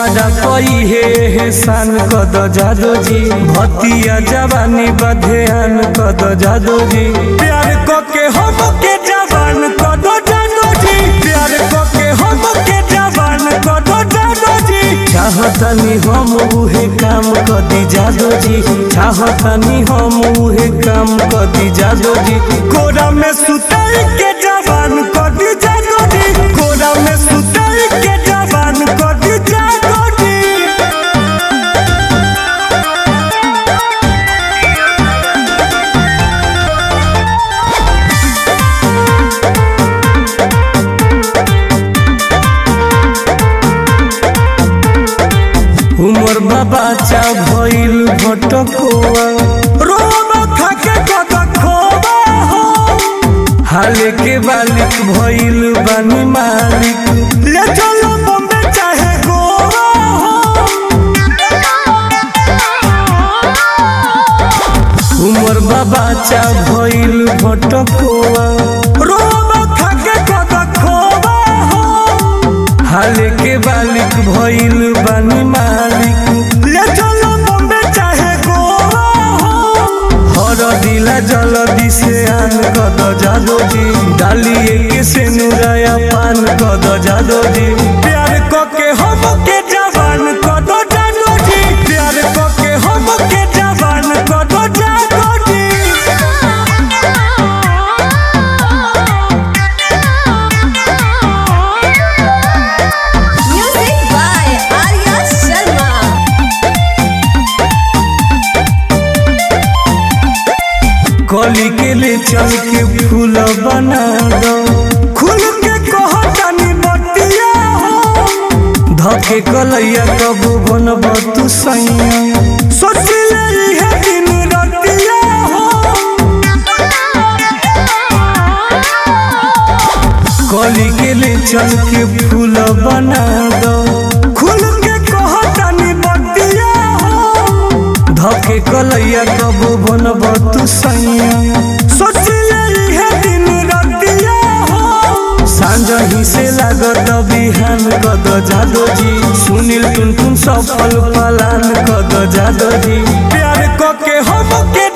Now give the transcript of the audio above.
हमारा पई हे हेसान कद जादो जी भतिया जवानी बधेन कद जादो जी प्यार को के हम के जवान कद जादो जी प्यार को के हम के जवान कद जादो जी चाहतनी हम उहे काम कदी जादो जी चाहतनी हम उहे काम कदी जादो जी कोरा में सुताई के जवान कदी जादो जी कोरा में सुताई के जवान कदी जादो जी उमर बाबा चा भइल भटकोआ रोबा खाके कद खोबा हो हाले के बालिक भइल बानी मालिक ले चलो बम्बे चाहे गोवा हो उमर बाबा चा भइल भटकोआ रोबा खाके कद खोबा हो हाले के बालिक भइल बानी मालिक ले चलो बम्बे चाहे गोवा हो हर दिला जल्दी से आन कद जादो जी डालिए के से नुराया पान कद जादो जी प्यार क के हम के जवान कद जादो जी प्यार क के हम के जवान कद जादो जी Music by Arya Sharma. कली के ले चल के फूल बना दो खुल के कहतानी बतिया हो धके कलैया कब बनब तू सैया सोच ले इहे दिन रतिया हो कली के ले चल के फूल बना दो खुल के कहतानी बतिया हो धके कलैया कब बनब तू सैया सोच ले इहे दिन रतिया हो सांझ ही से लागत बिहान कद जादो जी सुनील टुन टुन सफल पलान कद जादो जी प्यार क के हम के